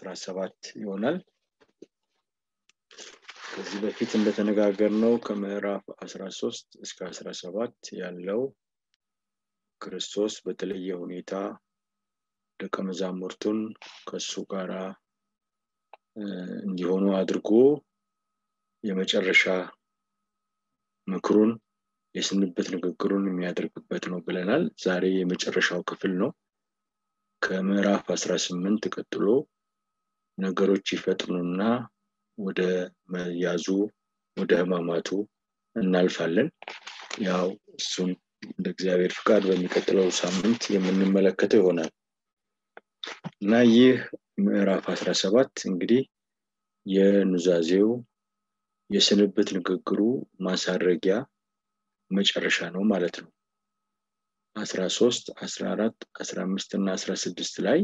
ሰባት ይሆናል ከዚህ በፊት እንደተነጋገር ነው ከምዕራፍ 13 እስከ 17 ያለው ክርስቶስ በተለየ ሁኔታ ደቀ መዛሙርቱን ከሱ ጋር እንዲሆኑ አድርጎ የመጨረሻ ምክሩን የስንብት ንግግሩን የሚያደርግበት ነው ብለናል ዛሬ የመጨረሻው ክፍል ነው ከምዕራፍ 18 ቀጥሎ ነገሮች ይፈጥኑና ወደ መያዙ ወደ ህማማቱ እናልፋለን ያው እሱን እንደ እግዚአብሔር ፍቃድ በሚቀጥለው ሳምንት የምንመለከተው ይሆናል እና ይህ ምዕራፍ 17 እንግዲህ የኑዛዜው የስንብት ንግግሩ ማሳረጊያ መጨረሻ ነው ማለት ነው 13 14 15 እና 16 ላይ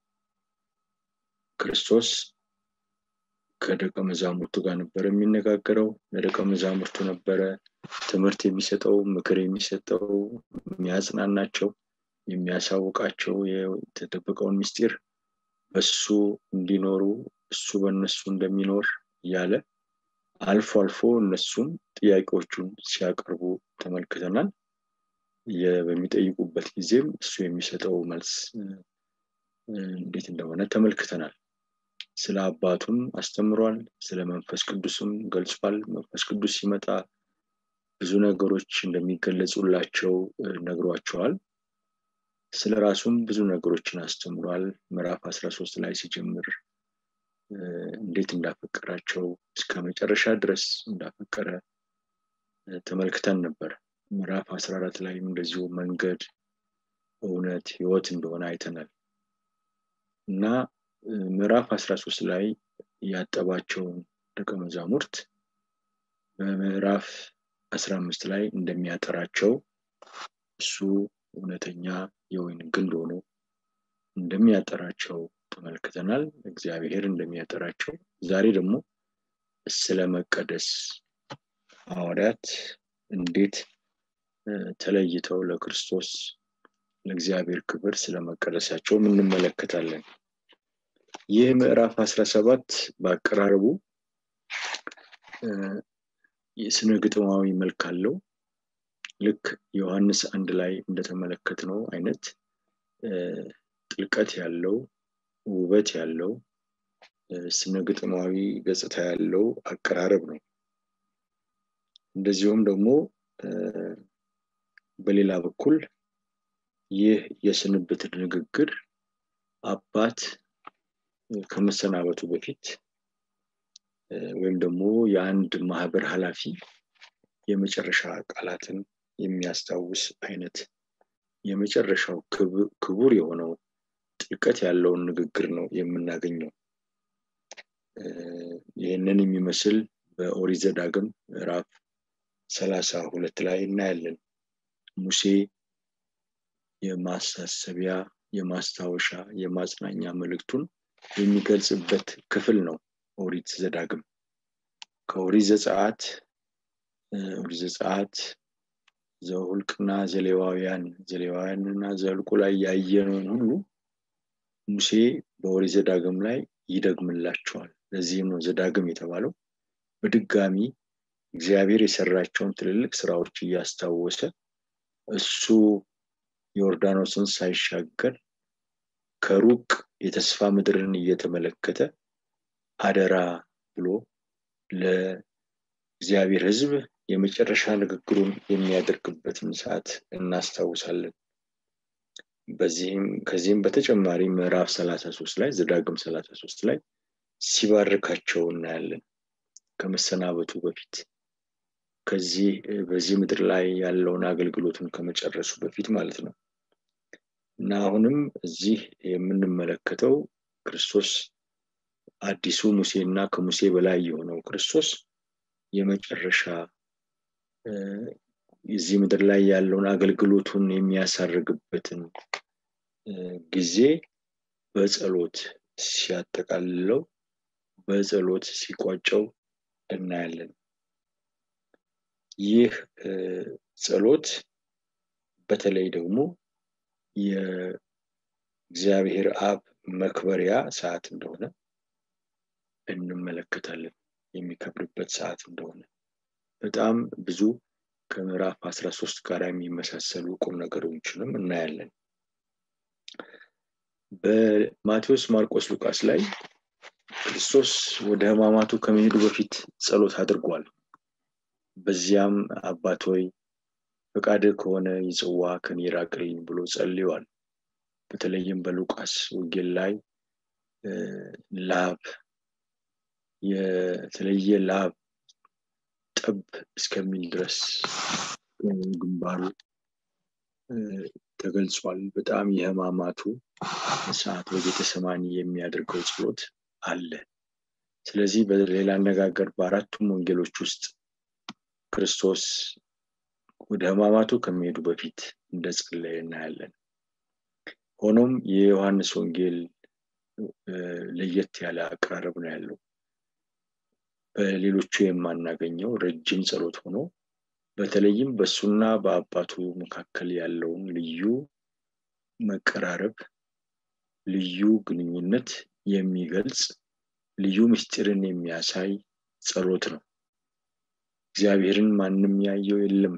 ክርስቶስ ከደቀ መዛሙርቱ ጋር ነበር የሚነጋገረው ለደቀ መዛሙርቱ ነበረ ትምህርት የሚሰጠው ምክር የሚሰጠው የሚያጽናናቸው የሚያሳውቃቸው የተደበቀውን ምስጢር በሱ እንዲኖሩ እሱ በእነሱ እንደሚኖር እያለ አልፎ አልፎ እነሱም ጥያቄዎቹን ሲያቀርቡ ተመልክተናል በሚጠይቁበት ጊዜም እሱ የሚሰጠው መልስ እንዴት እንደሆነ ተመልክተናል ስለ አባቱም አስተምሯል ስለ መንፈስ ቅዱስም ገልጿል መንፈስ ቅዱስ ሲመጣ ብዙ ነገሮች እንደሚገለጹላቸው ነግሯቸዋል ስለ ራሱም ብዙ ነገሮችን አስተምሯል ምዕራፍ 13 ላይ ሲጀምር እንዴት እንዳፈቀራቸው እስከ መጨረሻ ድረስ እንዳፈቀረ ተመልክተን ነበር ምዕራፍ 14 ላይም እንደዚሁ መንገድ እውነት ህይወት እንደሆነ አይተናል እና ምዕራፍ 13 ላይ ያጠባቸውን ደቀ መዛሙርት በምዕራፍ 15 ላይ እንደሚያጠራቸው እሱ እውነተኛ የወይን ግንድ ሆኖ እንደሚያጠራቸው ተመልክተናል እግዚአብሔር እንደሚያጠራቸው ዛሬ ደግሞ ስለ መቀደስ ሐዋርያት እንዴት ተለይተው ለክርስቶስ ለእግዚአብሔር ክብር ስለመቀደሳቸው እንመለከታለን ይህ ምዕራፍ 17 በአቀራረቡ የስነ ግጥማዊ መልክ አለው ልክ ዮሐንስ አንድ ላይ እንደተመለከት ነው አይነት ጥልቀት ያለው ውበት ያለው ስነ ግጥማዊ ገጽታ ያለው አቀራረብ ነው እንደዚሁም ደግሞ በሌላ በኩል ይህ የስንብት ንግግር አባት ከመሰናበቱ በፊት ወይም ደግሞ የአንድ ማህበር ኃላፊ የመጨረሻ ቃላትን የሚያስታውስ አይነት የመጨረሻው ክቡር የሆነው ጥልቀት ያለውን ንግግር ነው የምናገኘው ይህንን የሚመስል በኦሪት ዘዳግም ምዕራፍ ሰላሳ ሁለት ላይ እናያለን ሙሴ የማሳሰቢያ የማስታወሻ የማጽናኛ መልእክቱን የሚገልጽበት ክፍል ነው ኦሪት ዘዳግም ከኦሪት ዘጸአት ኦሪት ዘጸአት ዘሁልቅና ዘሌዋውያን ዘሌዋውያንና ዘልቁ ላይ ያየነውን ሁሉ ሙሴ በኦሪት ዘዳግም ላይ ይደግምላቸዋል ለዚህም ነው ዘዳግም የተባለው በድጋሚ እግዚአብሔር የሰራቸውን ትልልቅ ስራዎች እያስታወሰ እሱ ዮርዳኖስን ሳይሻገር ከሩቅ የተስፋ ምድርን እየተመለከተ አደራ ብሎ ለእግዚአብሔር ህዝብ የመጨረሻ ንግግሩን የሚያደርግበትን ሰዓት እናስታውሳለን በዚህም ከዚህም በተጨማሪ ምዕራፍ 33 ላይ ዘዳግም 33 ላይ ሲባርካቸው እናያለን ከመሰናበቱ በፊት ከዚህ በዚህ ምድር ላይ ያለውን አገልግሎቱን ከመጨረሱ በፊት ማለት ነው እና አሁንም እዚህ የምንመለከተው ክርስቶስ አዲሱ ሙሴ እና ከሙሴ በላይ የሆነው ክርስቶስ የመጨረሻ እዚህ ምድር ላይ ያለውን አገልግሎቱን የሚያሳርግበትን ጊዜ በጸሎት ሲያጠቃልለው በጸሎት ሲቋጨው እናያለን ይህ ጸሎት በተለይ ደግሞ የእግዚአብሔር አብ መክበሪያ ሰዓት እንደሆነ እንመለከታለን የሚከብርበት ሰዓት እንደሆነ በጣም ብዙ ከምዕራፍ አስራ ሶስት ጋር የሚመሳሰሉ ቁም ነገሮችንም እናያለን በማቴዎስ ማርቆስ ሉቃስ ላይ ክርስቶስ ወደ ህማማቱ ከመሄዱ በፊት ጸሎት አድርጓል በዚያም አባት ሆይ ፈቃድ ከሆነ ይጽዋ ከኔ ራቅልኝ ብሎ ጸልዋል በተለይም በሉቃስ ወንጌል ላይ ላብ የተለየ ላብ ጠብ እስከሚል ድረስ ግንባሩ ተገልጿል በጣም የህማማቱ ሰዓት በቤተሰማኒ የሚያደርገው ጸሎት አለ ስለዚህ በሌላ አነጋገር በአራቱም ወንጌሎች ውስጥ ክርስቶስ ወደ ህማማቱ ከሚሄዱ በፊት እንደጸለየ እናያለን ሆኖም የዮሐንስ ወንጌል ለየት ያለ አቀራረብ ነው ያለው በሌሎቹ የማናገኘው ረጅም ጸሎት ሆኖ በተለይም በእሱና በአባቱ መካከል ያለውን ልዩ መቀራረብ ልዩ ግንኙነት የሚገልጽ ልዩ ምስጢርን የሚያሳይ ጸሎት ነው እግዚአብሔርን ማንም ያየው የለም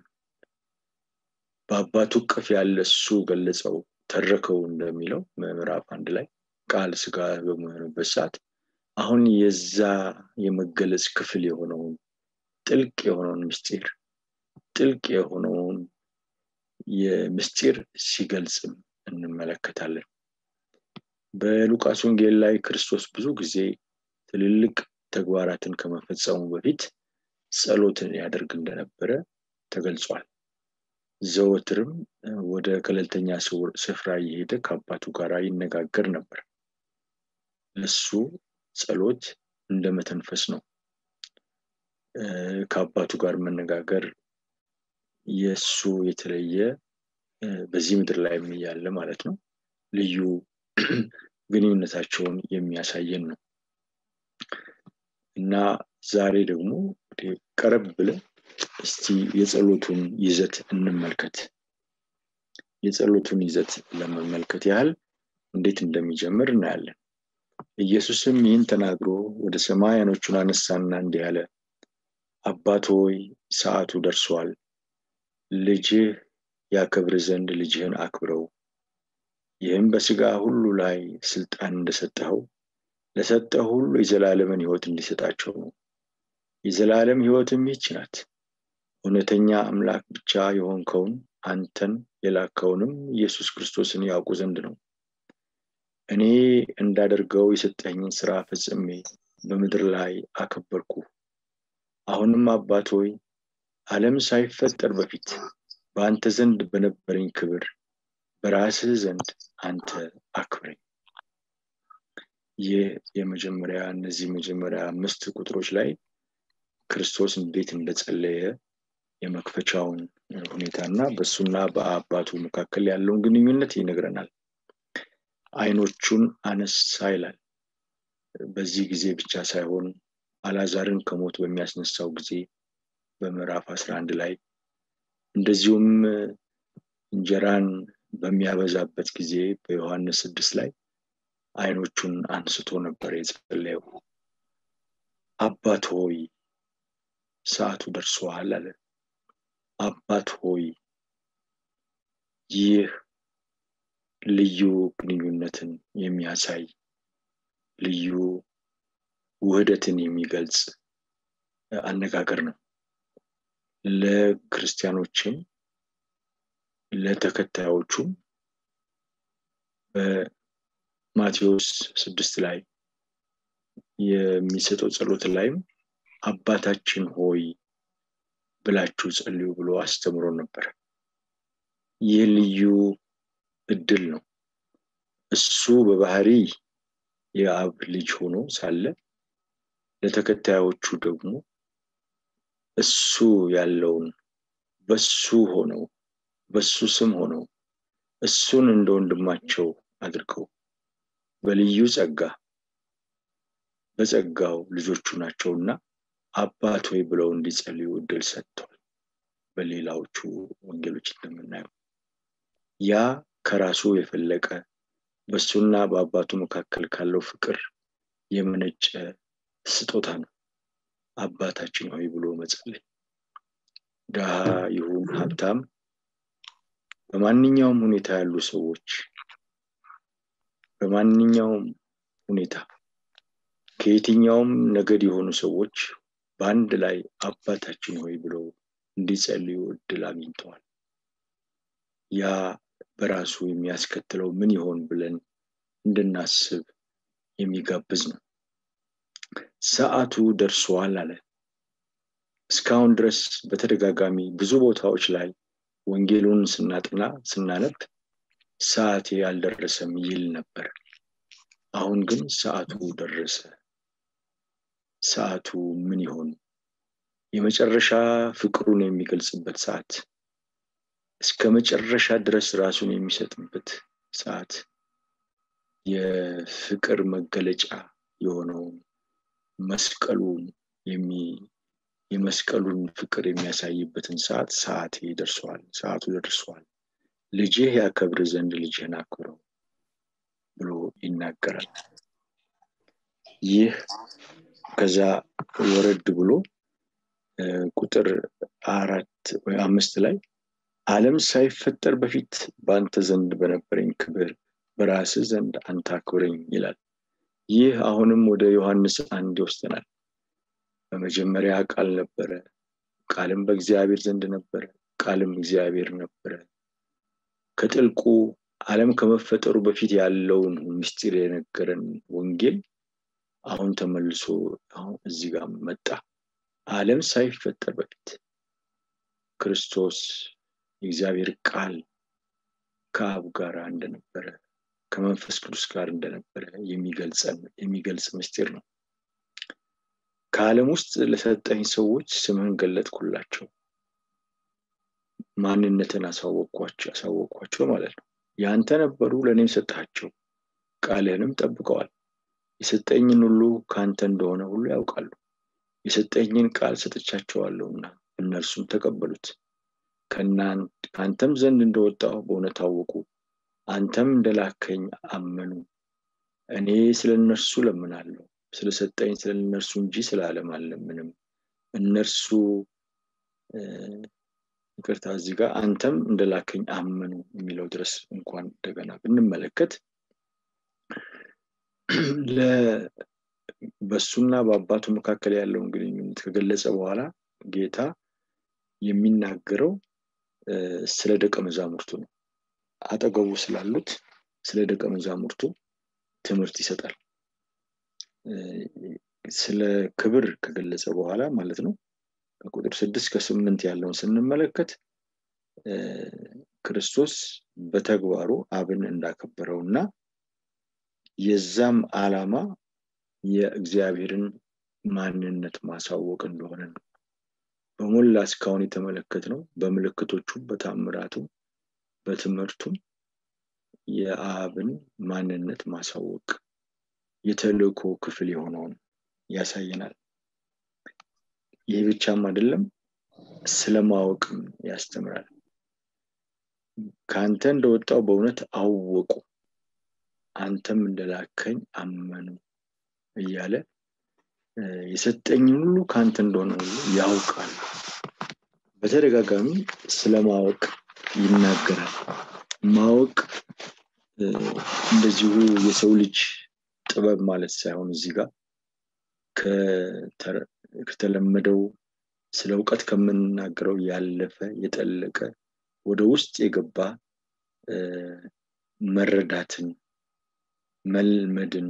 በአባቱ ቅፍ ያለ እሱ ገለጸው ተረከው እንደሚለው ምዕራፍ አንድ ላይ ቃል ስጋ በመሆንበት ሰዓት አሁን የዛ የመገለጽ ክፍል የሆነውን ጥልቅ የሆነውን ምስጢር ጥልቅ የሆነውን የምስጢር ሲገልጽም እንመለከታለን በሉቃስ ወንጌል ላይ ክርስቶስ ብዙ ጊዜ ትልልቅ ተግባራትን ከመፈጸሙ በፊት ጸሎትን ያደርግ እንደነበረ ተገልጿል ዘወትርም ወደ ገለልተኛ ስፍራ እየሄደ ከአባቱ ጋር ይነጋገር ነበር ለሱ ጸሎት እንደ መተንፈስ ነው ከአባቱ ጋር መነጋገር የእሱ የተለየ በዚህ ምድር ላይ ያለ ማለት ነው ልዩ ግንኙነታቸውን የሚያሳየን ነው እና ዛሬ ደግሞ ቀረብ ብለን እስቲ የጸሎቱን ይዘት እንመልከት የጸሎቱን ይዘት ለመመልከት ያህል እንዴት እንደሚጀምር እናያለን ኢየሱስም ይህን ተናግሮ ወደ ሰማይ አይኖቹን አነሳና እንዲህ አለ አባት ሆይ ሰዓቱ ደርሷል ልጅህ ያከብር ዘንድ ልጅህን አክብረው ይህም በስጋ ሁሉ ላይ ስልጣን እንደሰጠኸው ለሰጠው ሁሉ የዘላለምን ህይወት እንዲሰጣቸው ነው የዘላለም ህይወትም ይች ናት እውነተኛ አምላክ ብቻ የሆንከውን አንተን የላከውንም ኢየሱስ ክርስቶስን ያውቁ ዘንድ ነው እኔ እንዳደርገው የሰጠኝን ስራ ፈጽሜ በምድር ላይ አከበርኩ አሁንም አባት ሆይ ዓለም ሳይፈጠር በፊት በአንተ ዘንድ በነበረኝ ክብር በራስህ ዘንድ አንተ አክብረኝ ይህ የመጀመሪያ እነዚህ መጀመሪያ አምስት ቁጥሮች ላይ ክርስቶስ እንዴት እንደጸለየ የመክፈቻውን ሁኔታና በእሱና በአባቱ መካከል ያለውን ግንኙነት ይነግረናል አይኖቹን አነሳ ይላል በዚህ ጊዜ ብቻ ሳይሆን አላዛርን ከሞት በሚያስነሳው ጊዜ በምዕራፍ 11 ላይ እንደዚሁም እንጀራን በሚያበዛበት ጊዜ በዮሐንስ ስድስት ላይ አይኖቹን አንስቶ ነበር የጸለየው አባት ሆይ ሰዓቱ ደርሰዋል አለ አባት ሆይ ይህ ልዩ ግንኙነትን የሚያሳይ ልዩ ውህደትን የሚገልጽ አነጋገር ነው ለክርስቲያኖችም ለተከታዮቹም በማቴዎስ ስድስት ላይ የሚሰጠው ጸሎት ላይም አባታችን ሆይ ብላችሁ ጸልዩ ብሎ አስተምሮ ነበር ይህ ልዩ እድል ነው እሱ በባህሪ የአብ ልጅ ሆኖ ሳለ ለተከታዮቹ ደግሞ እሱ ያለውን በሱ ሆነው በሱ ስም ሆነው እሱን እንደ ወንድማቸው አድርገው በልዩ ጸጋ በጸጋው ልጆቹ ናቸውና አባት ወይ ብለው እንዲጸልዩ እድል ሰጥተዋል በሌላዎቹ ወንጌሎች እንደምናየው ያ ከራሱ የፈለቀ በሱና በአባቱ መካከል ካለው ፍቅር የመነጨ ስጦታ ነው አባታችን ሆይ ብሎ መጸለይ ድሃ ይሁን ሀብታም በማንኛውም ሁኔታ ያሉ ሰዎች በማንኛውም ሁኔታ ከየትኛውም ነገድ የሆኑ ሰዎች በአንድ ላይ አባታችን ሆይ ብለው እንዲጸልዩ እድል አግኝተዋል ያ በራሱ የሚያስከትለው ምን ይሆን ብለን እንድናስብ የሚጋብዝ ነው ሰዓቱ ደርሷል አለ እስካሁን ድረስ በተደጋጋሚ ብዙ ቦታዎች ላይ ወንጌሉን ስናጥና ስናነብ ሰዓቴ አልደረሰም ይል ነበር አሁን ግን ሰዓቱ ደረሰ ሰዓቱ ምን ይሆን የመጨረሻ ፍቅሩን የሚገልጽበት ሰዓት እስከ መጨረሻ ድረስ ራሱን የሚሰጥበት ሰዓት የፍቅር መገለጫ የሆነውን መስቀሉን የመስቀሉን ፍቅር የሚያሳይበትን ሰዓት ሰዓት ደርሰዋል ሰዓቱ ደርሰዋል ልጅህ ያከብር ዘንድ ልጅህን አክብረው ብሎ ይናገራል ይህ ከዛ ወረድ ብሎ ቁጥር አራት ወይ አምስት ላይ አለም ሳይፈጠር በፊት በአንተ ዘንድ በነበረኝ ክብር በራስ ዘንድ አንተ አክብረኝ ይላል ይህ አሁንም ወደ ዮሐንስ አንድ ይወስደናል በመጀመሪያ ቃል ነበረ ቃልም በእግዚአብሔር ዘንድ ነበረ ቃልም እግዚአብሔር ነበረ ከጥልቁ አለም ከመፈጠሩ በፊት ያለውን ምስጢር የነገረን ወንጌል አሁን ተመልሶ አሁን እዚህ ጋር መጣ አለም ሳይፈጠር በፊት ክርስቶስ የእግዚአብሔር ቃል ከአብ ጋር እንደነበረ ከመንፈስ ቅዱስ ጋር እንደነበረ የሚገልጽ ምስጢር ነው ከዓለም ውስጥ ለሰጠኝ ሰዎች ስምህን ገለጥኩላቸው ማንነትን አሳወቅኳቸው አሳወቅኳቸው ማለት ነው ያንተ ነበሩ ለእኔም ሰጣቸው ቃልህንም ጠብቀዋል የሰጠኝን ሁሉ ከአንተ እንደሆነ ሁሉ ያውቃሉ የሰጠኝን ቃል ሰጥቻቸዋለሁና እነርሱም ተቀበሉት ከአንተም ዘንድ እንደወጣው በእውነት አወቁ አንተም እንደላከኝ አመኑ እኔ ስለ እነርሱ ለምናለሁ ስለሰጠኝ ስለ እነርሱ እንጂ ስለ አለም አለምንም እነርሱ ይቅርታ እዚህ ጋር አንተም እንደላከኝ አመኑ የሚለው ድረስ እንኳን እንደገና ብንመለከት በሱና በአባቱ መካከል ያለውን ግንኙነት ከገለጸ በኋላ ጌታ የሚናገረው ስለ ደቀ መዛሙርቱ ነው አጠገቡ ስላሉት ስለ ደቀ መዛሙርቱ ትምህርት ይሰጣል ስለ ክብር ከገለጸ በኋላ ማለት ነው ከቁጥር ስድስት ከስምንት ያለውን ስንመለከት ክርስቶስ በተግባሩ አብን እንዳከበረው እና የዛም አላማ የእግዚአብሔርን ማንነት ማሳወቅ እንደሆነ ነው በሞላ እስካሁን የተመለከት ነው በምልክቶቹም በታምራቱም በትምህርቱም የአብን ማንነት ማሳወቅ የተልእኮ ክፍል የሆነውን ያሳየናል ይህ ብቻም አይደለም ስለማወቅም ያስተምራል ከአንተ እንደወጣው በእውነት አወቁ አንተም እንደላከኝ አመኑ እያለ የሰጠኝን ሁሉ ከአንተ እንደሆነ ሁሉ ያውቃሉ በተደጋጋሚ ስለማወቅ ይናገራል ማወቅ እንደዚሁ የሰው ልጅ ጥበብ ማለት ሳይሆን እዚህ ጋር ከተለመደው ስለ እውቀት ከምንናገረው ያለፈ የጠለቀ ወደ ውስጥ የገባ መረዳትን መልመድን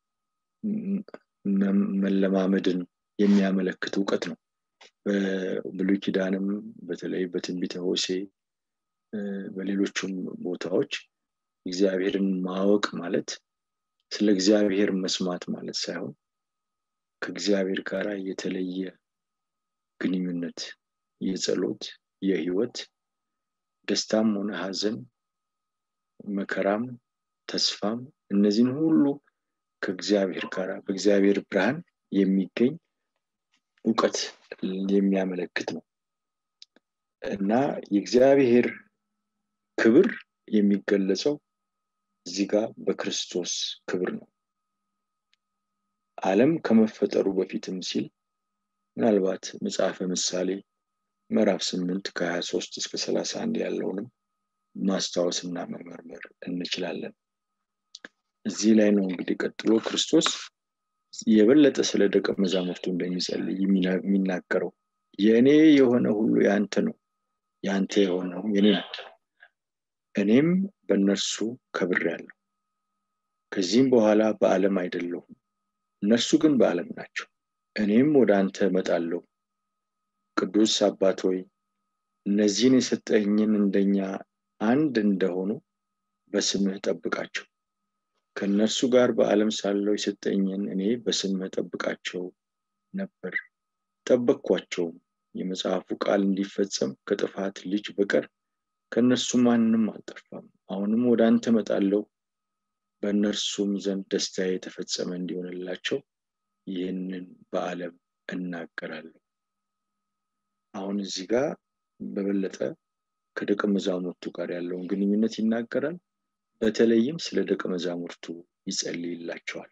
መለማመድን የሚያመለክት እውቀት ነው በብሉይ ኪዳንም በተለይ በትንቢተ ሆሴ በሌሎቹም ቦታዎች እግዚአብሔርን ማወቅ ማለት ስለ እግዚአብሔር መስማት ማለት ሳይሆን ከእግዚአብሔር ጋር የተለየ ግንኙነት የጸሎት የህይወት ደስታም ሆነ ሀዘን መከራም ተስፋም እነዚህን ሁሉ ከእግዚአብሔር ጋር በእግዚአብሔር ብርሃን የሚገኝ እውቀት የሚያመለክት ነው እና የእግዚአብሔር ክብር የሚገለጸው እዚህ ጋር በክርስቶስ ክብር ነው ዓለም ከመፈጠሩ በፊትም ሲል ምናልባት መጽሐፈ ምሳሌ ምዕራፍ ስምንት ከሀያ ሶስት እስከ ሰላሳ አንድ ያለውንም ማስታወስና መመርመር እንችላለን እዚህ ላይ ነው እንግዲህ ቀጥሎ ክርስቶስ የበለጠ ስለ ደቀ መዛሙርቱ እንደሚጸልይ የሚናገረው የእኔ የሆነ ሁሉ የአንተ ነው የአንተ የሆነው የኔ ነው እኔም በእነርሱ ከብር ያለው ከዚህም በኋላ በዓለም አይደለሁም እነርሱ ግን በዓለም ናቸው እኔም ወደ አንተ እመጣለሁ ቅዱስ አባት ሆይ እነዚህን የሰጠኝን እንደኛ አንድ እንደሆኑ በስምህ ጠብቃቸው ከእነርሱ ጋር በዓለም ሳለው የሰጠኝን እኔ በስምህ ጠብቃቸው ነበር ጠበቅኳቸውም የመጽሐፉ ቃል እንዲፈጸም ከጥፋት ልጅ በቀር ከእነርሱ ማንም አልጠፋም አሁንም ወደ አንተ መጣለው በእነርሱም ዘንድ ደስታ የተፈጸመ እንዲሆንላቸው ይህንን በዓለም እናገራለሁ አሁን እዚህ ጋር በበለጠ ከደቀ መዛሙርቱ ጋር ያለውን ግንኙነት ይናገራል በተለይም ስለ ደቀ መዛሙርቱ ይጸልይላቸዋል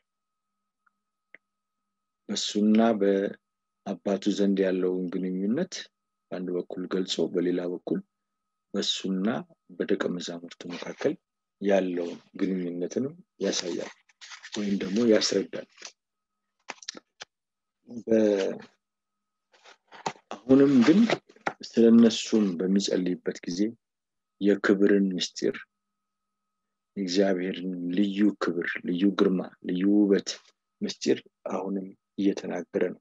በሱና በአባቱ ዘንድ ያለውን ግንኙነት በአንድ በኩል ገልጾ በሌላ በኩል በሱና በደቀ መዛሙርቱ መካከል ያለውን ግንኙነትንም ያሳያል ወይም ደግሞ ያስረዳል አሁንም ግን ስለነሱም በሚጸልይበት ጊዜ የክብርን ምስጢር እግዚአብሔርን ልዩ ክብር ልዩ ግርማ ልዩ ውበት ምስጢር አሁንም እየተናገረ ነው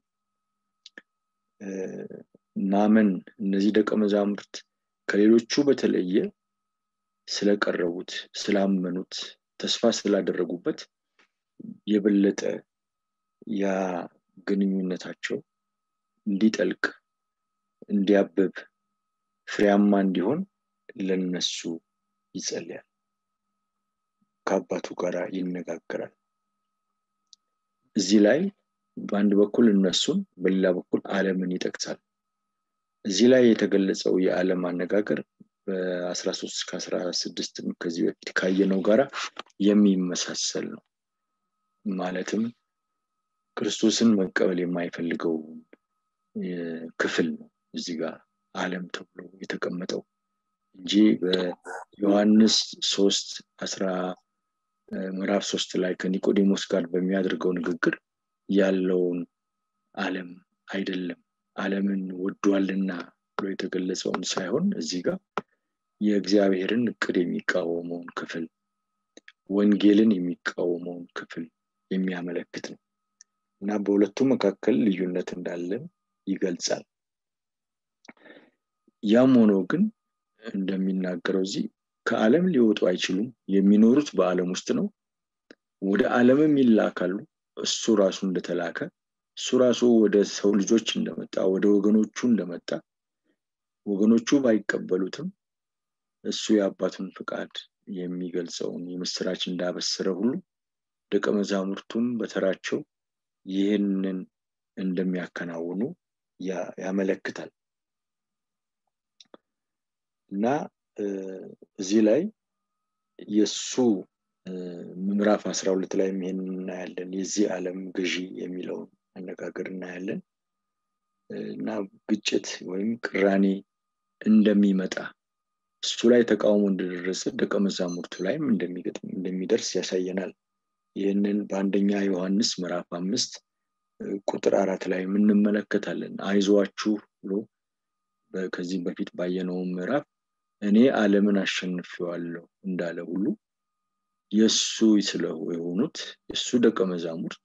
ማመን እነዚህ ደቀ መዛሙርት ከሌሎቹ በተለየ ስለቀረቡት ስላመኑት ተስፋ ስላደረጉበት የበለጠ ያ ግንኙነታቸው እንዲጠልቅ እንዲያብብ ፍሬያማ እንዲሆን ለነሱ ይጸልያል ከአባቱ ጋር ይነጋገራል እዚህ ላይ በአንድ በኩል እነሱን በሌላ በኩል አለምን ይጠቅሳል እዚህ ላይ የተገለጸው የዓለም አነጋገር በ13 እስከ 16 ከዚህ በፊት ካየነው ጋራ የሚመሳሰል ነው ማለትም ክርስቶስን መቀበል የማይፈልገው ክፍል ነው እዚህ ጋር አለም ተብሎ የተቀመጠው እንጂ በዮሐንስ ሶስት አስራ ምዕራፍ ሶስት ላይ ከኒቆዲሞስ ጋር በሚያደርገው ንግግር ያለውን አለም አይደለም አለምን ወዷልና ብሎ የተገለጸውን ሳይሆን እዚህ ጋር የእግዚአብሔርን እቅድ የሚቃወመውን ክፍል ወንጌልን የሚቃወመውን ክፍል የሚያመለክት ነው እና በሁለቱ መካከል ልዩነት እንዳለን ይገልጻል ያም ሆኖ ግን እንደሚናገረው እዚህ ከዓለም ሊወጡ አይችሉም የሚኖሩት በዓለም ውስጥ ነው ወደ ዓለምም ይላካሉ እሱ ራሱ እንደተላከ እሱ ራሱ ወደ ሰው ልጆች እንደመጣ ወደ ወገኖቹ እንደመጣ ወገኖቹ ባይቀበሉትም እሱ የአባቱን ፍቃድ የሚገልጸውን የምስራች እንዳበሰረ ሁሉ ደቀ መዛሙርቱም በተራቸው ይህንን እንደሚያከናውኑ ያመለክታል እና እዚህ ላይ የእሱ ምዕራፍ አስራ ሁለት ላይ ይሄን እናያለን የዚህ ዓለም ገዢ የሚለውን አነጋገር እናያለን እና ግጭት ወይም ቅራኔ እንደሚመጣ እሱ ላይ ተቃውሞ እንደደረሰ ደቀ መዛሙርቱ ላይም እንደሚደርስ ያሳየናል ይህንን በአንደኛ ዮሐንስ ምዕራፍ አምስት ቁጥር አራት ላይ እንመለከታለን አይዟችሁ ብሎ ከዚህ በፊት ባየነው ምዕራፍ እኔ ዓለምን አሸንፌዋለሁ እንዳለ ሁሉ የእሱ ስለው የሆኑት የእሱ ደቀ መዛሙርት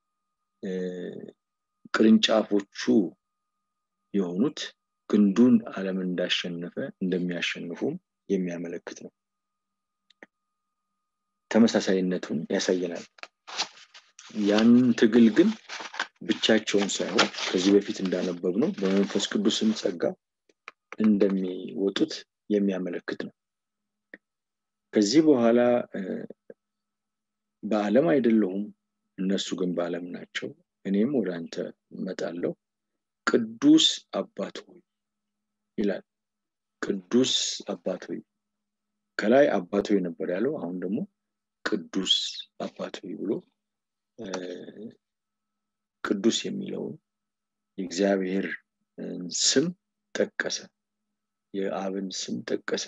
ቅርንጫፎቹ የሆኑት ግንዱን ዓለምን እንዳሸነፈ እንደሚያሸንፉም የሚያመለክት ነው ተመሳሳይነቱን ያሳየናል ያን ትግል ግን ብቻቸውን ሳይሆን ከዚህ በፊት እንዳነበብ ነው በመንፈስ ቅዱስም ጸጋ እንደሚወጡት የሚያመለክት ነው ከዚህ በኋላ በዓለም አይደለሁም እነሱ ግን በዓለም ናቸው እኔም ወደ አንተ እመጣለሁ ቅዱስ አባት ሆይ ይላል ቅዱስ አባት ሆይ ከላይ አባት ሆይ ነበር ያለው አሁን ደግሞ ቅዱስ አባት ሆይ ብሎ ቅዱስ የሚለውን የእግዚአብሔር ስም ጠቀሰ የአብን ስም ጠቀሰ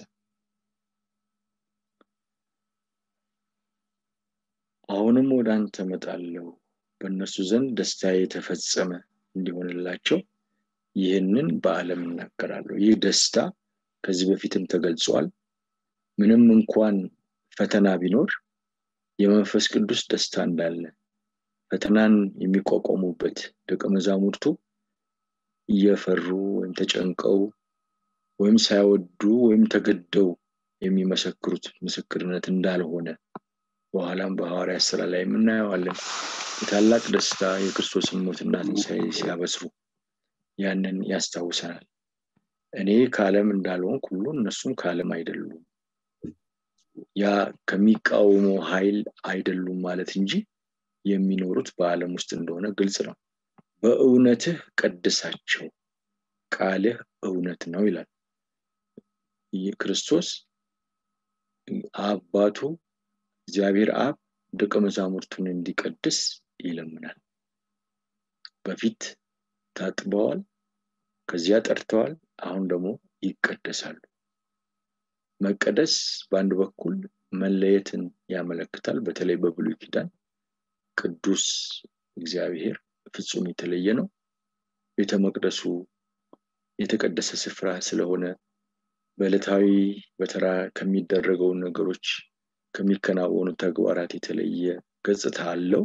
አሁንም ወደ አንተ መጣለሁ በእነርሱ ዘንድ ደስታ የተፈጸመ እንዲሆንላቸው ይህንን በዓለም እናገራለሁ ይህ ደስታ ከዚህ በፊትም ተገልጿል ምንም እንኳን ፈተና ቢኖር የመንፈስ ቅዱስ ደስታ እንዳለ ፈተናን የሚቋቋሙበት ደቀ መዛሙርቱ እየፈሩ ወይም ተጨንቀው ወይም ሳይወዱ ወይም ተገደው የሚመሰክሩት ምስክርነት እንዳልሆነ በኋላም በሐዋርያ ስራ ላይ የምናየዋለን የታላቅ ደስታ የክርስቶስን ሞትና ትንሣኤ ሲያበስሩ ያንን ያስታውሰናል እኔ ከዓለም እንዳልሆን ሁሉ እነሱም ከዓለም አይደሉም ያ ከሚቃወመው ኃይል አይደሉም ማለት እንጂ የሚኖሩት በዓለም ውስጥ እንደሆነ ግልጽ ነው በእውነትህ ቀድሳቸው ቃልህ እውነት ነው ይላል ክርስቶስ አባቱ እግዚአብሔር አብ ደቀ መዛሙርቱን እንዲቀድስ ይለምናል በፊት ታጥበዋል ከዚያ ጠርተዋል አሁን ደግሞ ይቀደሳሉ መቀደስ በአንድ በኩል መለየትን ያመለክታል በተለይ በብሉይ ኪዳን ቅዱስ እግዚአብሔር ፍጹም የተለየ ነው ቤተ መቅደሱ የተቀደሰ ስፍራ ስለሆነ በዕለታዊ በተራ ከሚደረገው ነገሮች ከሚከናወኑ ተግባራት የተለየ ገጽታ አለው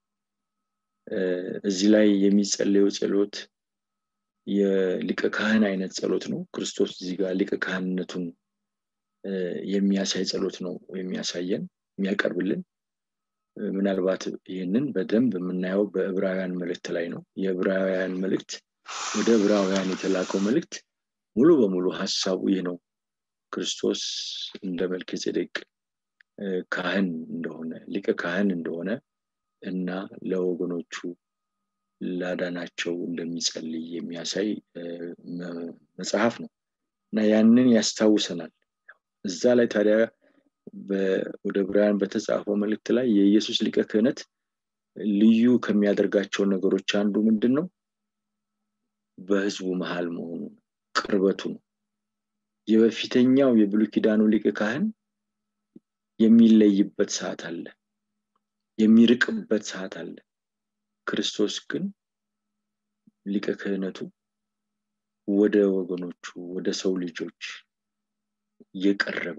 እዚህ ላይ የሚጸለየው ጸሎት የሊቀ ካህን አይነት ጸሎት ነው ክርስቶስ እዚህ ጋር ሊቀ ካህንነቱን የሚያሳይ ጸሎት ነው የሚያሳየን የሚያቀርብልን ምናልባት ይህንን በደንብ የምናየው በዕብራውያን መልእክት ላይ ነው የዕብራውያን መልእክት ወደ ዕብራውያን የተላከው መልእክት ሙሉ በሙሉ ሀሳቡ ይህ ነው ክርስቶስ እንደ መልክ ጼዴቅ ካህን እንደሆነ ሊቀ ካህን እንደሆነ እና ለወገኖቹ ላዳናቸው እንደሚጸልይ የሚያሳይ መጽሐፍ ነው እና ያንን ያስታውሰናል እዛ ላይ ታዲያ ወደ ብራያን በተጻፈው መልእክት ላይ የኢየሱስ ሊቀ ክህነት ልዩ ከሚያደርጋቸው ነገሮች አንዱ ምንድን ነው በህዝቡ መሃል መሆኑ ቅርበቱ ነው የበፊተኛው የብሉ ኪዳኑ ሊቀ ካህን የሚለይበት ሰዓት አለ የሚርቅበት ሰዓት አለ ክርስቶስ ግን ሊቀ ክህነቱ ወደ ወገኖቹ ወደ ሰው ልጆች የቀረበ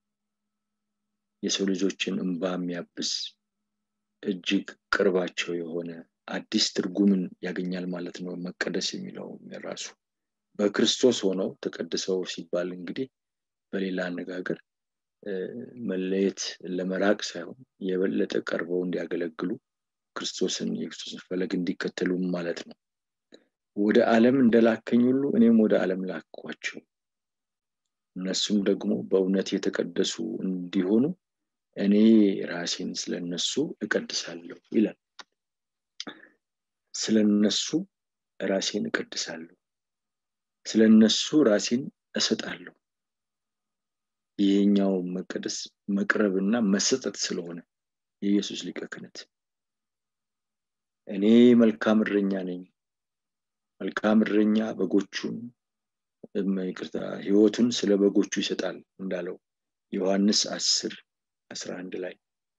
የሰው ልጆችን እንባ የሚያብስ እጅግ ቅርባቸው የሆነ አዲስ ትርጉምን ያገኛል ማለት ነው መቀደስ የሚለው ራሱ በክርስቶስ ሆነው ተቀድሰው ሲባል እንግዲህ በሌላ አነጋገር መለየት ለመራቅ ሳይሆን የበለጠ ቀርበው እንዲያገለግሉ ክርስቶስን የክርስቶስን ፈለግ እንዲከተሉ ማለት ነው ወደ ዓለም እንደላከኝ ሁሉ እኔም ወደ ዓለም ላኳቸው እነሱም ደግሞ በእውነት የተቀደሱ እንዲሆኑ እኔ ራሴን ስለነሱ እቀድሳለሁ ይላል ስለነሱ ራሴን እቀድሳለሁ ስለነሱ ራሴን እሰጣለሁ ይሄኛው መቀደስ መቅረብና መሰጠት ስለሆነ የኢየሱስ ሊቀ ክህነት እኔ መልካም እረኛ ነኝ መልካም እረኛ በጎቹን ይቅርታ ህይወቱን ስለ በጎቹ ይሰጣል እንዳለው ዮሐንስ አስር አስራ አንድ ላይ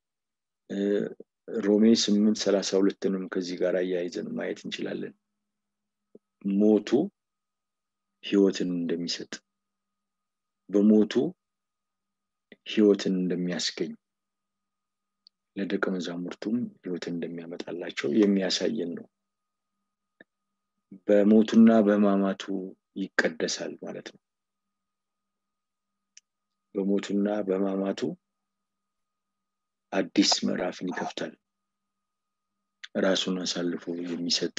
ሮሜ ስምንት ሰላሳ ሁለትንም ከዚህ ጋር አያይዘን ማየት እንችላለን ሞቱ ህይወትን እንደሚሰጥ በሞቱ ህይወትን እንደሚያስገኝ ለደቀ መዛሙርቱም ህይወትን እንደሚያመጣላቸው የሚያሳየን ነው በሞቱና በህማማቱ ይቀደሳል ማለት ነው በሞቱና በህማማቱ አዲስ ምዕራፍን ይከፍታል ራሱን አሳልፎ የሚሰጥ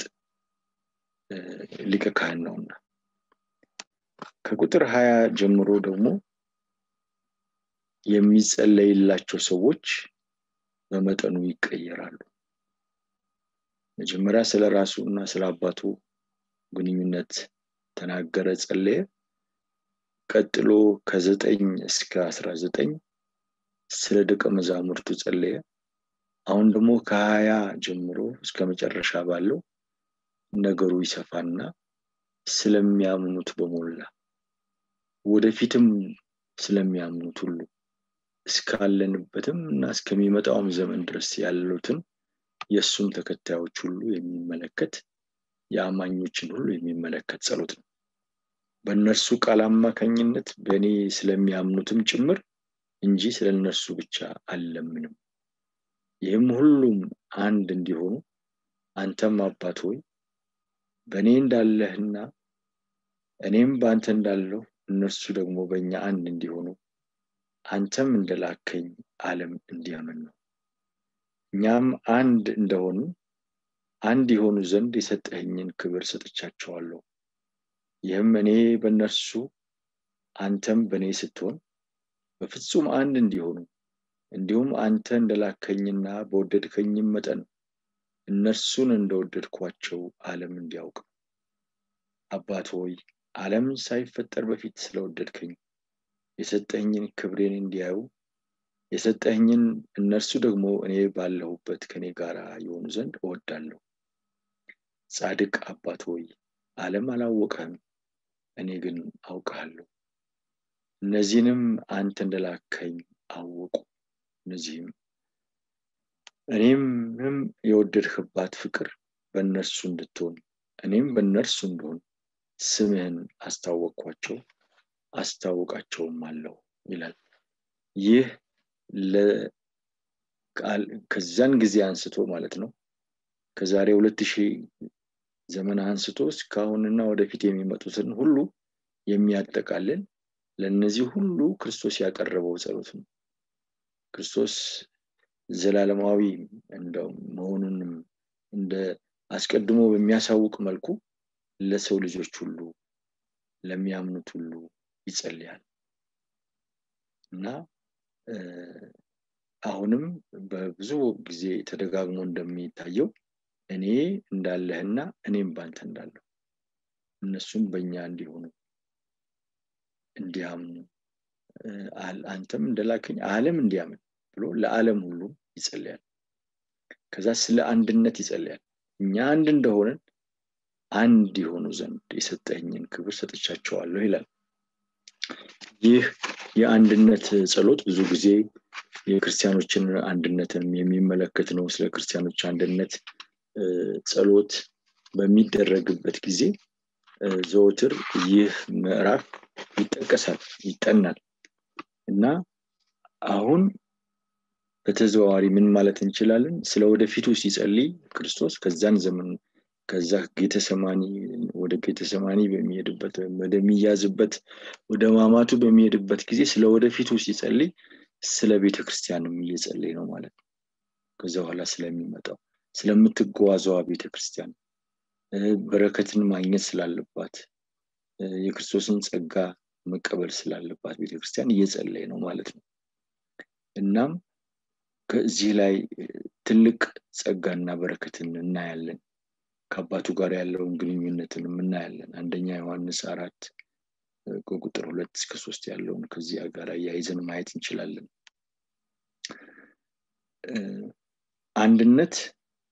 ሊቀ ካህን ነውና ከቁጥር ሀያ ጀምሮ ደግሞ የሚጸለይላቸው ሰዎች በመጠኑ ይቀየራሉ መጀመሪያ ስለ ራሱ እና ስለ አባቱ ግንኙነት ተናገረ ጸለየ ቀጥሎ ከዘጠኝ እስከ አስራ ዘጠኝ ስለ ደቀ መዛሙርቱ ጸለየ አሁን ደግሞ ከሀያ ጀምሮ እስከ መጨረሻ ባለው ነገሩ ይሰፋና ስለሚያምኑት በሞላ ወደፊትም ስለሚያምኑት ሁሉ እስካለንበትም እና እስከሚመጣውም ዘመን ድረስ ያሉትን የእሱን ተከታዮች ሁሉ የሚመለከት የአማኞችን ሁሉ የሚመለከት ጸሎት ነው በእነርሱ ቃል አማካኝነት በእኔ ስለሚያምኑትም ጭምር እንጂ ስለ እነርሱ ብቻ አልለምንም ይህም ሁሉም አንድ እንዲሆኑ አንተም አባት ሆይ በእኔ እንዳለህና እኔም በአንተ እንዳለሁ እነርሱ ደግሞ በእኛ አንድ እንዲሆኑ አንተም እንደላከኝ ዓለም እንዲያምን ነው እኛም አንድ እንደሆኑ አንድ የሆኑ ዘንድ የሰጠኸኝን ክብር ሰጥቻቸዋለሁ ይህም እኔ በእነርሱ አንተም በእኔ ስትሆን በፍጹም አንድ እንዲሆኑ እንዲሁም አንተ እንደላከኝና በወደድከኝም መጠን እነርሱን እንደወደድኳቸው ዓለም እንዲያውቅ አባት ሆይ ዓለም ሳይፈጠር በፊት ስለወደድከኝ የሰጠኝን ክብሬን እንዲያዩ የሰጠኝን እነርሱ ደግሞ እኔ ባለሁበት ከኔ ጋር የሆኑ ዘንድ እወዳለሁ ጻድቅ አባት ሆይ ዓለም አላወቀህም እኔ ግን አውቀሃለሁ እነዚህንም አንተ እንደላከኝ አወቁ እነዚህም እኔምም የወደድህባት ፍቅር በእነርሱ እንድትሆን እኔም በእነርሱ እንደሆን ስምህን አስታወቅኳቸው አስታውቃቸውም አለው ይላል ይህ ከዛን ጊዜ አንስቶ ማለት ነው ከዛሬ ሁለት ሺህ ዘመን አንስቶ እስካሁንና ወደፊት የሚመጡትን ሁሉ የሚያጠቃልል ለእነዚህ ሁሉ ክርስቶስ ያቀረበው ጸሎት ነው ክርስቶስ ዘላለማዊ እንደው መሆኑንም እንደ አስቀድሞ በሚያሳውቅ መልኩ ለሰው ልጆች ሁሉ ለሚያምኑት ሁሉ ይጸልያል እና አሁንም በብዙ ጊዜ ተደጋግሞ እንደሚታየው እኔ እንዳለህና እኔም ባንተ እንዳለሁ እነሱም በእኛ እንዲሆኑ እንዲያምኑ አንተም እንደላከኝ አለም እንዲያምን ብሎ ለዓለም ሁሉ ይጸልያል ከዛ ስለ አንድነት ይጸልያል እኛ አንድ እንደሆነን አንድ የሆኑ ዘንድ የሰጠኝን ክብር ሰጥቻቸዋለሁ ይላል ይህ የአንድነት ጸሎት ብዙ ጊዜ የክርስቲያኖችን አንድነትን የሚመለከት ነው ስለ ክርስቲያኖች አንድነት ጸሎት በሚደረግበት ጊዜ ዘወትር ይህ ምዕራፍ ይጠቀሳል ይጠናል እና አሁን በተዘዋዋሪ ምን ማለት እንችላለን ስለ ወደፊቱ ሲጸልይ ክርስቶስ ከዛን ዘመን ከዛ ጌተሰማኒ ወደ ጌተሰማኒ በሚሄድበት ወደሚያዝበት ወደ ማማቱ በሚሄድበት ጊዜ ስለ ወደፊቱ ሲጸልይ ስለ ቤተ ክርስቲያንም እየጸለይ ነው ማለት ነው ከዚ በኋላ ስለሚመጣው ስለምትጓዘዋ ቤተ ክርስቲያን በረከትን ማግኘት ስላለባት የክርስቶስን ጸጋ መቀበል ስላለባት ቤተክርስቲያን እየጸለይ ነው ማለት ነው እናም ከዚህ ላይ ትልቅ ጸጋና በረከትን እናያለን ከአባቱ ጋር ያለውን ግንኙነትን እናያለን አንደኛ ዮሐንስ አራት ከቁጥር ሁለት እስከ ሶስት ያለውን ከዚያ ጋር እያይዘን ማየት እንችላለን አንድነት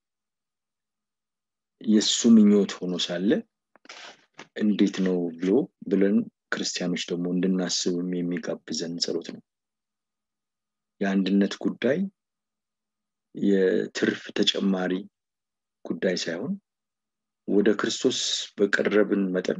የእሱ ምኞት ሆኖ ሳለ እንዴት ነው ብሎ ብለን ክርስቲያኖች ደግሞ እንድናስብም የሚጋብዘን ጸሎት ነው የአንድነት ጉዳይ የትርፍ ተጨማሪ ጉዳይ ሳይሆን ወደ ክርስቶስ በቀረብን መጠን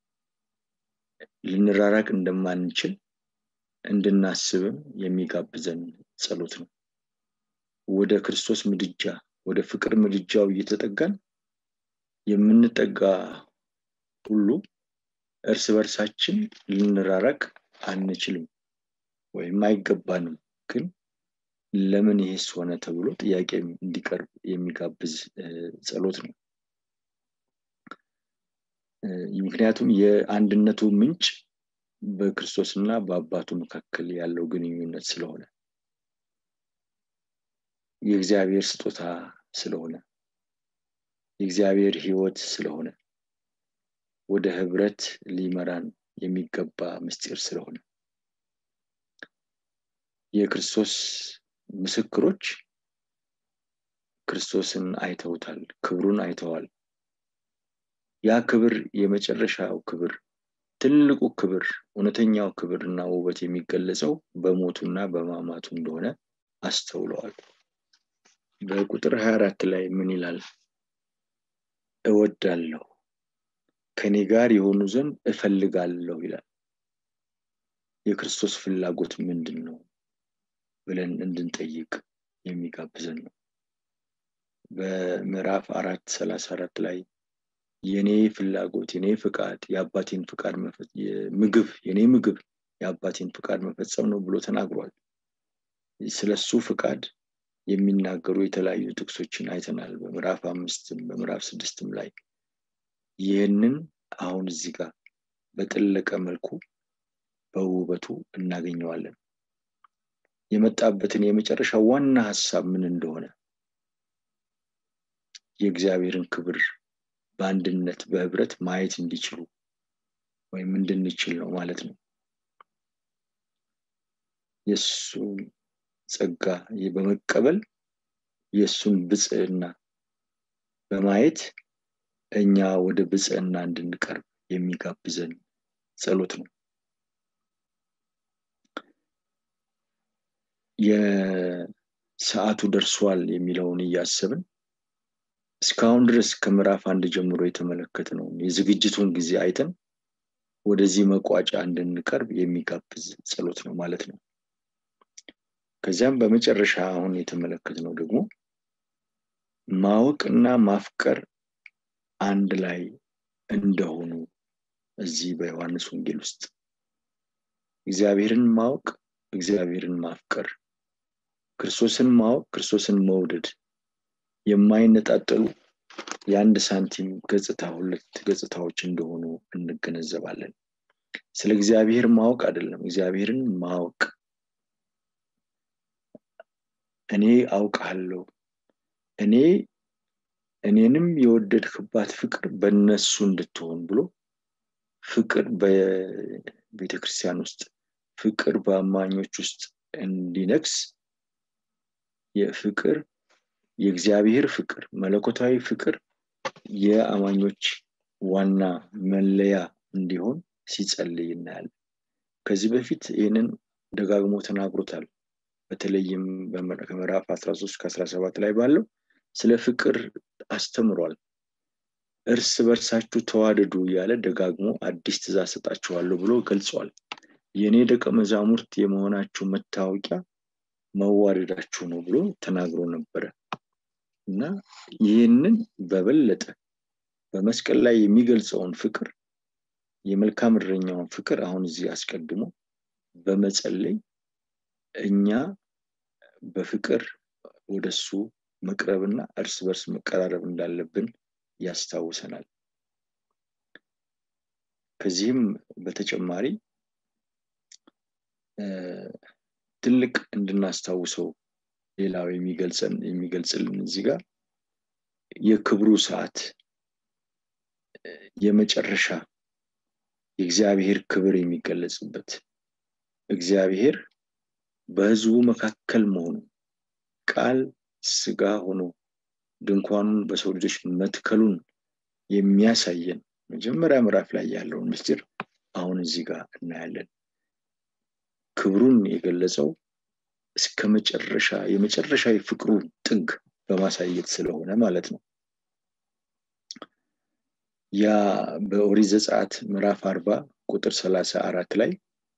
ልንራራቅ እንደማንችል እንድናስብም የሚጋብዘን ጸሎት ነው ወደ ክርስቶስ ምድጃ ወደ ፍቅር ምድጃው እየተጠጋን የምንጠጋ ሁሉ እርስ በርሳችን ልንራራቅ አንችልም ወይም አይገባንም ግን ለምን ይሄስ ሆነ ተብሎ ጥያቄ እንዲቀርብ የሚጋብዝ ጸሎት ነው ምክንያቱም የአንድነቱ ምንጭ በክርስቶስና በአባቱ መካከል ያለው ግንኙነት ስለሆነ የእግዚአብሔር ስጦታ ስለሆነ የእግዚአብሔር ህይወት ስለሆነ ወደ ህብረት ሊመራን የሚገባ ምስጢር ስለሆነ የክርስቶስ ምስክሮች ክርስቶስን አይተውታል ክብሩን አይተዋል ያ ክብር የመጨረሻው ክብር ትልቁ ክብር እውነተኛው ክብር እና ውበት የሚገለጸው በሞቱና በማማቱ እንደሆነ አስተውለዋል በቁጥር 24 ላይ ምን ይላል እወዳለሁ ከኔ ጋር የሆኑ ዘንድ እፈልጋለሁ ይላል የክርስቶስ ፍላጎት ምንድን ነው ብለን እንድንጠይቅ የሚጋብዘን ነው በምዕራፍ አራት ሰላሳ አራት ላይ የኔ ፍላጎት የኔ ፍቃድ የአባቴን ፍቃድ ምግብ የኔ ምግብ የአባቴን ፍቃድ መፈጸም ነው ብሎ ተናግሯል ስለሱ ፍቃድ የሚናገሩ የተለያዩ ጥቅሶችን አይተናል በምዕራፍ አምስትም በምዕራፍ ስድስትም ላይ ይህንን አሁን እዚህ ጋር በጠለቀ መልኩ በውበቱ እናገኘዋለን የመጣበትን የመጨረሻ ዋና ሀሳብ ምን እንደሆነ የእግዚአብሔርን ክብር በአንድነት በህብረት ማየት እንዲችሉ ወይም እንድንችል ነው ማለት ነው የእሱን ጸጋ በመቀበል የእሱን ብጽዕና በማየት እኛ ወደ ብጽዕና እንድንቀርብ የሚጋብዘን ጸሎት ነው የሰዓቱ ደርሷል የሚለውን እያሰብን እስካሁን ድረስ ከምዕራፍ አንድ ጀምሮ የተመለከት ነው የዝግጅቱን ጊዜ አይተን ወደዚህ መቋጫ እንድንቀርብ የሚጋብዝ ጸሎት ነው ማለት ነው ከዚያም በመጨረሻ አሁን የተመለከት ነው ደግሞ ማወቅና ማፍቀር አንድ ላይ እንደሆኑ እዚህ በዮሐንስ ወንጌል ውስጥ እግዚአብሔርን ማወቅ እግዚአብሔርን ማፍቀር ክርስቶስን ማወቅ ክርስቶስን መውደድ የማይነጣጠሉ የአንድ ሳንቲም ገጽታ ሁለት ገጽታዎች እንደሆኑ እንገነዘባለን ስለ እግዚአብሔር ማወቅ አይደለም እግዚአብሔርን ማወቅ እኔ አውቃለሁ እኔ እኔንም የወደድክባት ፍቅር በእነሱ እንድትሆን ብሎ ፍቅር በቤተ ክርስቲያን ውስጥ ፍቅር በአማኞች ውስጥ እንዲነግስ የፍቅር የእግዚአብሔር ፍቅር መለኮታዊ ፍቅር የአማኞች ዋና መለያ እንዲሆን ሲጸልይ እናያለን ከዚህ በፊት ይህንን ደጋግሞ ተናግሮታል በተለይም ከምዕራፍ 13 ከ17 ላይ ባለው ስለ ፍቅር አስተምሯል እርስ በርሳችሁ ተዋደዱ እያለ ደጋግሞ አዲስ ትእዛዝ ሰጣችኋለሁ ብሎ ገልጿል የእኔ ደቀ መዛሙርት የመሆናችሁ መታወቂያ መዋደዳችሁ ነው ብሎ ተናግሮ ነበረ እና ይህንን በበለጠ በመስቀል ላይ የሚገልጸውን ፍቅር የመልካም እረኛውን ፍቅር አሁን እዚህ አስቀድሞ በመጸለይ እኛ በፍቅር ወደሱ መቅረብና እርስ በርስ መቀራረብ እንዳለብን ያስታውሰናል ከዚህም በተጨማሪ ትልቅ እንድናስታውሰው ሌላው የሚገልጸን የሚገልጽልን እዚህ ጋር የክብሩ ሰዓት የመጨረሻ የእግዚአብሔር ክብር የሚገለጽበት እግዚአብሔር በህዝቡ መካከል መሆኑ ቃል ስጋ ሆኖ ድንኳኑን በሰው ልጆች መትከሉን የሚያሳየን መጀመሪያ ምዕራፍ ላይ ያለውን ምስጢር አሁን እዚህ ጋር እናያለን ክብሩን የገለጸው እስከ መጨረሻ የመጨረሻ የፍቅሩን ጥግ በማሳየት ስለሆነ ማለት ነው ያ በኦሪት ዘጸአት ምዕራፍ አርባ ቁጥር ሰላሳ አራት ላይ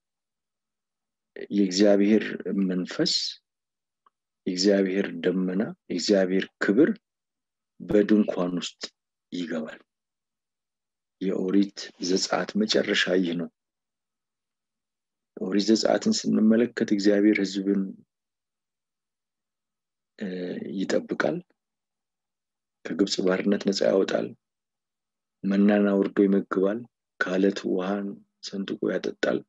የእግዚአብሔር መንፈስ የእግዚአብሔር ደመና የእግዚአብሔር ክብር በድንኳን ውስጥ ይገባል የኦሪት ዘጸአት መጨረሻ ይህ ነው ኦሪት ዘጸአትን ስንመለከት እግዚአብሔር ህዝብን ይጠብቃል ከግብፅ ባርነት ነፃ ያወጣል መናና ወርዶ ይመግባል ከአለት ውሃን ሰንጥቆ ያጠጣል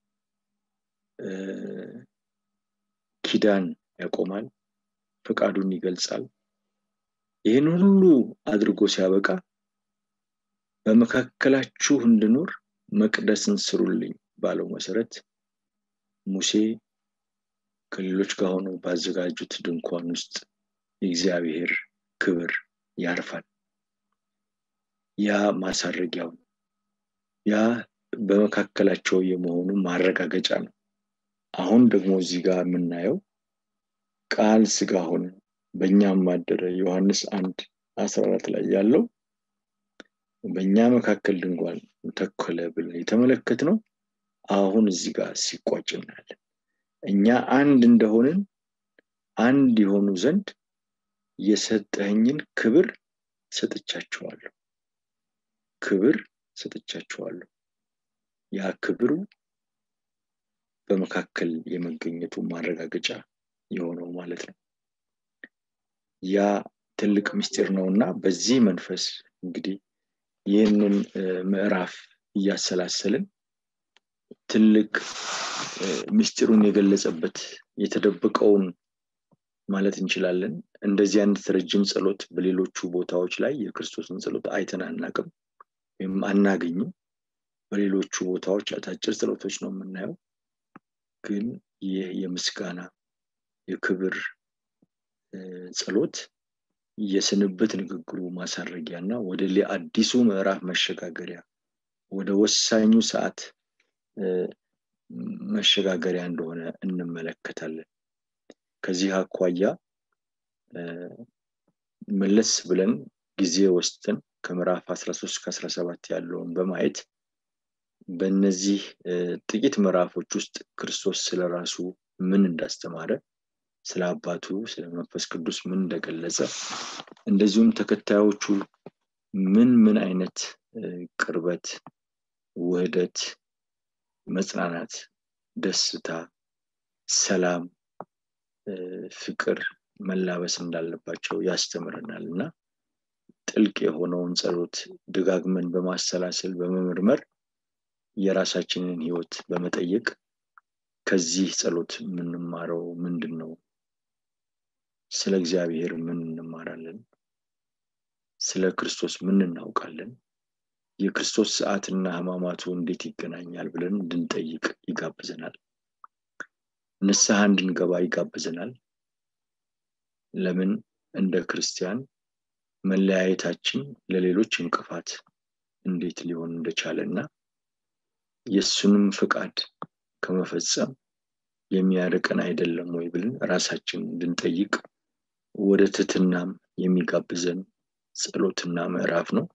ኪዳን ያቆማል ፈቃዱን ይገልጻል ይህን ሁሉ አድርጎ ሲያበቃ በመካከላችሁ እንድኖር መቅደስን ስሩልኝ ባለው መሰረት ሙሴ ከሌሎች ጋር ሆነው ባዘጋጁት ድንኳን ውስጥ የእግዚአብሔር ክብር ያርፋል ያ ማሳረጊያው ያ በመካከላቸው የመሆኑ ማረጋገጫ ነው አሁን ደግሞ እዚህ ጋር የምናየው ቃል ስጋ ሆነ በእኛም አደረ ዮሐንስ አንድ አስራ አራት ላይ ያለው በእኛ መካከል ድንኳን ተከለ ብለን የተመለከት ነው አሁን እዚህ ጋር ሲቋጭ እናያለን እኛ አንድ እንደሆንን አንድ የሆኑ ዘንድ የሰጠኸኝን ክብር ሰጥቻችኋለሁ ክብር ሰጥቻችኋለሁ ያ ክብሩ በመካከል የመገኘቱ ማረጋገጫ የሆነው ማለት ነው ያ ትልቅ ምስጢር ነው እና በዚህ መንፈስ እንግዲህ ይህንን ምዕራፍ እያሰላሰልን ትልቅ ምስጢሩን የገለጸበት የተደበቀውን ማለት እንችላለን እንደዚህ አይነት ረጅም ጸሎት በሌሎቹ ቦታዎች ላይ የክርስቶስን ጸሎት አይተን አናቅም ወይም አናገኝም በሌሎቹ ቦታዎች አጫጭር ጸሎቶች ነው የምናየው ግን ይህ የምስጋና የክብር ጸሎት የስንብት ንግግሩ ማሳረጊያ እና ወደ አዲሱ ምዕራፍ መሸጋገሪያ ወደ ወሳኙ ሰዓት መሸጋገሪያ እንደሆነ እንመለከታለን ከዚህ አኳያ መለስ ብለን ጊዜ ወስደን ከምዕራፍ 13 ከ17 ያለውን በማየት በእነዚህ ጥቂት ምዕራፎች ውስጥ ክርስቶስ ስለ ራሱ ምን እንዳስተማረ ስለ አባቱ ስለ መንፈስ ቅዱስ ምን እንደገለጸ እንደዚሁም ተከታዮቹ ምን ምን አይነት ቅርበት ውህደት መጽናናት ደስታ ሰላም ፍቅር መላበስ እንዳለባቸው ያስተምረናል እና ጥልቅ የሆነውን ጸሎት ደጋግመን በማሰላሰል በመመርመር የራሳችንን ህይወት በመጠየቅ ከዚህ ጸሎት የምንማረው ምንድን ነው ስለ እግዚአብሔር ምን እንማራለን ስለ ክርስቶስ ምን እናውቃለን የክርስቶስ ሰዓትና ህማማቱ እንዴት ይገናኛል ብለን እንድንጠይቅ ይጋብዘናል ንስሐ እንድንገባ ይጋብዘናል ለምን እንደ ክርስቲያን መለያየታችን ለሌሎች እንቅፋት እንዴት ሊሆን እንደቻለ እና የእሱንም ፍቃድ ከመፈጸም የሚያርቀን አይደለም ወይ ብለን ራሳችን እንድንጠይቅ ወደ ትትናም የሚጋብዘን ጸሎትና ምዕራፍ ነው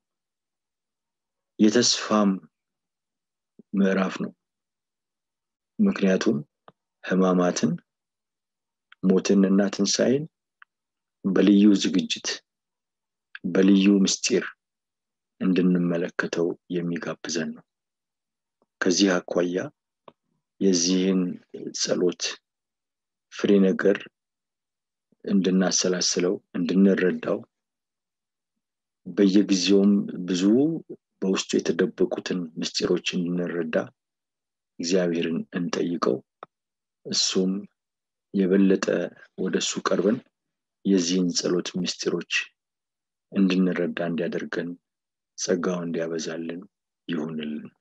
የተስፋም ምዕራፍ ነው ምክንያቱም ህማማትን ሞትንና ትንሣኤን በልዩ ዝግጅት በልዩ ምስጢር እንድንመለከተው የሚጋብዘን ነው ከዚህ አኳያ የዚህን ጸሎት ፍሬ ነገር እንድናሰላስለው እንድንረዳው በየጊዜውም ብዙ በውስጡ የተደበቁትን ምስጢሮች እንድንረዳ እግዚአብሔርን እንጠይቀው እሱም የበለጠ ወደ እሱ ቀርበን የዚህን ጸሎት ምስጢሮች እንድንረዳ እንዲያደርገን ጸጋው እንዲያበዛልን ይሁንልን